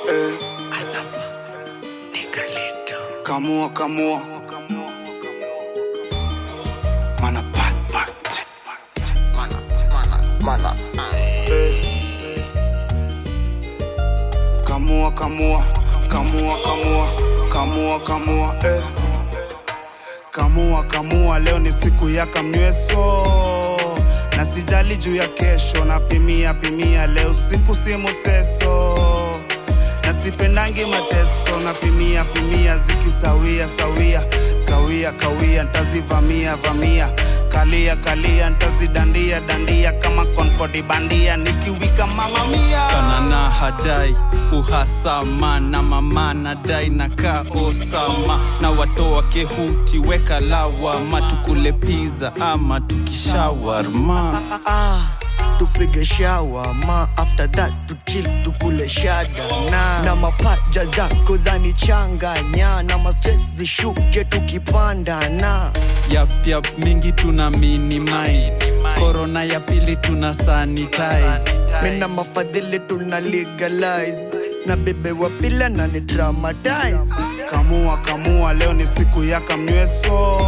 eh. Kamua, kamua. Mana pat, pat. Mana, mana, mana. Eh. Kamua, kamua, kamua, kamua, kamua, kamua, eh. Kamua, kamua, leo ni siku ya kamnyweso na sijali juu ya kesho, napimia pimia leo siku simu seso na sipendangi mateso, napimia pimia zikisawia sawia, kawia kawia, ntazivamia vamia, kalia kalia, ntazidandia dandia kama konkodi bandia, nikiwika mama mia kanana hadai uhasama na mama nadai na kaa osama na watoa kehuti weka lawama tukule piza ama tukishawarma Ah, tupige shawa ma after that tuchill tukule shada na na mapaja zako zanichanganya na mastress zishuke tukipanda na yap yap mingi tuna minimize korona ya pili tuna sanitize mina mafadhili tuna legalize na bebe wa pila na ni dramatize Kamua kamua, leo ni siku ya kamnyweso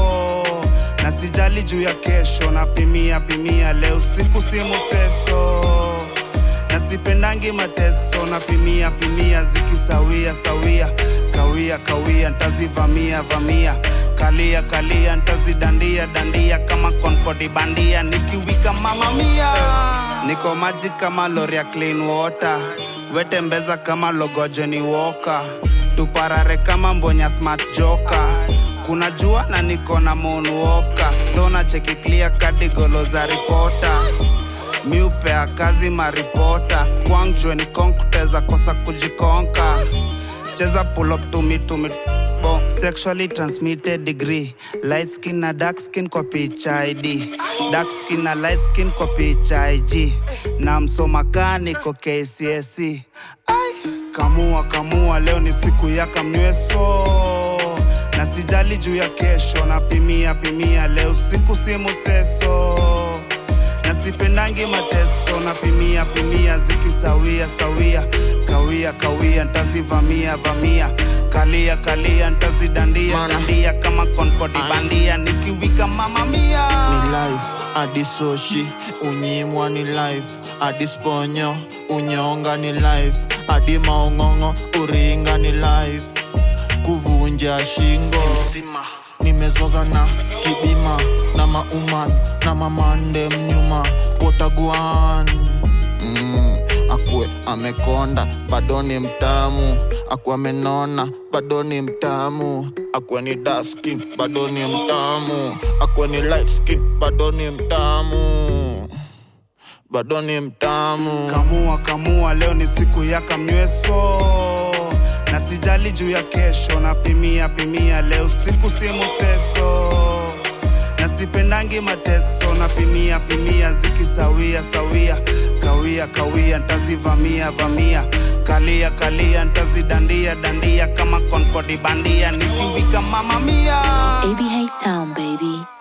na sijali juu ya kesho, napimia pimia leo siku simu seso na sipendangi mateso, napimia pimia zikisawia sawia, kawia kawia, ntazivamia vamia, kalia kalia, ntazidandia dandia kama konkodi bandia, nikiwika mama mia, niko maji kama lori ya clean water, wetembeza kama logojeni woka tuparare kama mbonya smart joka kuna jua na niko na moonwalker dona cheki clear kadigolo za ripota miupea kazi maripota kwangjwe ni konkuteza kosa kujikonka cheza pull up tumi tumi bo sexually transmitted degree light skin na dark skin kwa picha id dark skin na light skin kwa picha ig na msomakaniko kcsc kamua kamua leo ni siku ya kamnyweso na sijali juu ya kesho napimia pimia leo siku simu seso na sipendangi mateso napimia pimia zikisawia sawia kawia kawia ntazivamia vamia kalia kalia ntazidandia Mana. dandia kama konkodi bandia nikiwika mama mia ni life hadi soshi unyimwa ni life hadi sponyo unyonga ni life hadi maong'ong'o uringa ni life kuvunja shingo nimezoza na kibima na mauman na mamande mnyuma wotaguan mm, akwe amekonda bado ni mtamu akwe amenona bado ni mtamu akwe ni dark skin bado ni mtamu akwe ni light skin bado ni mtamu bado ni mtamu kamua kamua leo ni siku ya kamnyweso na sijali juu ya kesho napimia pimia leo siku simu seso na sipendangi mateso napimia pimia zikisawia sawia kawia kawia ntazivamia vamia kalia kalia ntazidandia dandia kama konkodi bandia nikiwika mama mia ABH Sound, baby.